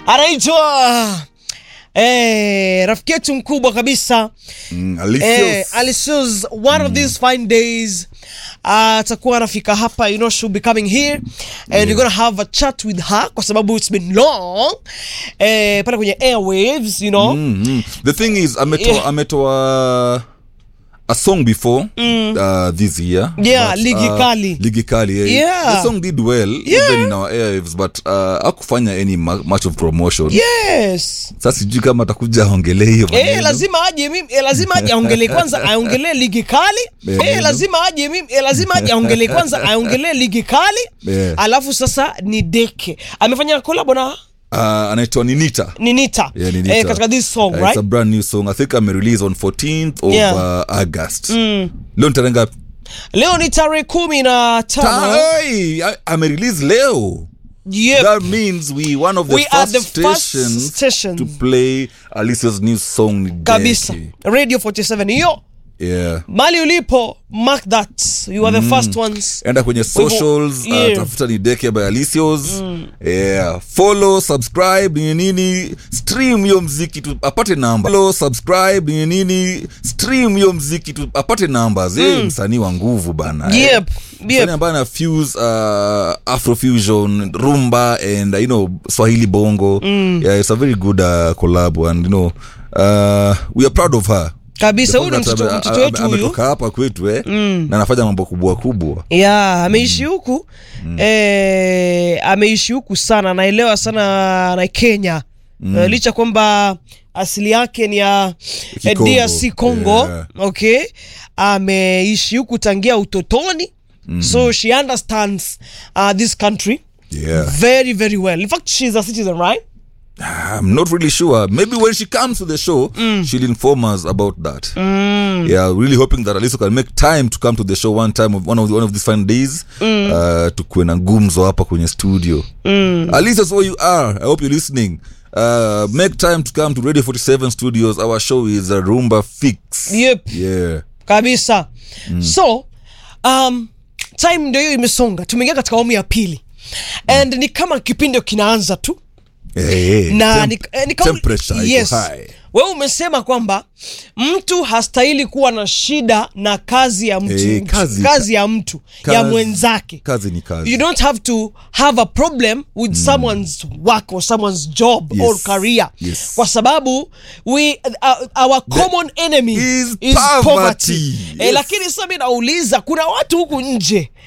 anaitwa eh, rafiki yetu mkubwa kabisa Mm, eh, Alicious. Alicious, one of these fine days atakuwa anafika hapa you know she'll be coming here and we're gonna have a chat with her kwa sababu it's been long eh, pale kwenye airwaves you know Mm, mm. the thing is ametoa Yeah. ametoa a song before uh, this year Yeah, Ligi Kali. ligi kali yeah. Yeah. the song did well Yeah. even in our airwaves but uh, akufanya any ma- much of promotion yes sasa sijui kama atakuja aongelee hiyo Eh, maneno. lazima aje mimi eh, lazima aje aongelee kwanza aongelee ligi kali Eh, eh, lazima aje mimi eh, lazima aje aongelee kwanza aongelee ligi kali Eh. alafu sasa ni deke amefanya collab na uh, anaitwa ninita ninita Yeah, Ninita. eh, katika this song Uh, right it's a brand new song i think amerelease on 14th of Yeah. uh, august leo ni tarehe ngapi leo ni tarehe kumi na tano Hey, a- amerelease leo yep. that means we one of the We first are the first stations station. to play Alicia's new song ni kabisa Deki. radio 47 hiyo yeah mali ulipo mark that you are the first ones enda kwenye socials yeah. uh, tafuta ni deke by alicios yeah follow subscribe ni nini stream hiyo mziki tu apate namba follow subscribe ni nini stream hiyo mziki tu apate numbers mm. msanii wa nguvu bana eh. yep Msanii yep ambaye ana fuse uh, afrofusion rumba and uh, you know swahili bongo yeah it's a very good uh, collab and you know uh, we are proud of her kabisa huyu ni The fact mtoto that mtoto ame- wetu huyu ametoka hapa kwetu eh na anafanya mambo kubwa kubwa ya ameishi huku eh, ameishi huku sana naelewa sana na kenya Eh, licha kwamba asili yake ni ya eh, Kikongo. drc congo Yeah. okay ameishi huku tangia utotoni so she understands uh, this country yeah very very well in fact she's a citizen right I'm not really sure. Maybe when she comes to the show, she'll inform us about that. Yeah, really hoping that Aliso can make time to come to the show one time of one of the, one of these fine days. Uh, tukuwe na gumzo hapa kwenye studio. Aliso, so you are. I hope you're listening. Uh, make time to come to Radio 47 Studios. Our show is a Roomba Fix. yep Yeah. kabisa so um, time ndio hiyo imesonga tumeingia katika awamu ya pili and ni kama kipindi kinaanza tu Hey, hey, na temp- ni, eh, ni kauli- temperature iko yes. high. wewe umesema kwamba mtu hastahili kuwa na shida na kazi ya mtu Eh, kazi- kazi ya mtu ya Kazi- mwenzake Kazi ni kazi. you don't have to have a problem with someone's work or someone's job Yes. or career Yes. kwa sababu we uh, our common enemy is is poverty. poverty, Eh, Yes. lakini sasa mi nauliza kuna watu huku nje